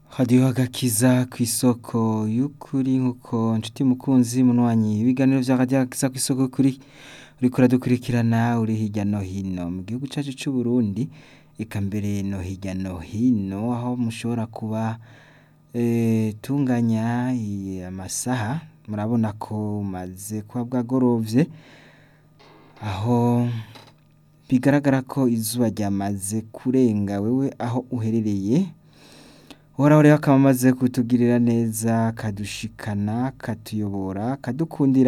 hadiho agakiza kw'isoko y'ukuri nk'uko nshuti mukunzi munywanyi ibiganiro vya radiyo agakiza kw'isoko y'ukuri uriko uradukurikirana uri hirya no hino mu gihugu cacu c'uburundi eka mbere no hirya no hino aho mushobora kuba eh, tunganya i- amasaha murabona ko maze kuba bwagorovye aho bigaragara ko izuba ryamaze kurenga wewe aho uherereye uhoraho rero akaba amaze kutugirira neza akadushikana akatuyobora akadukundira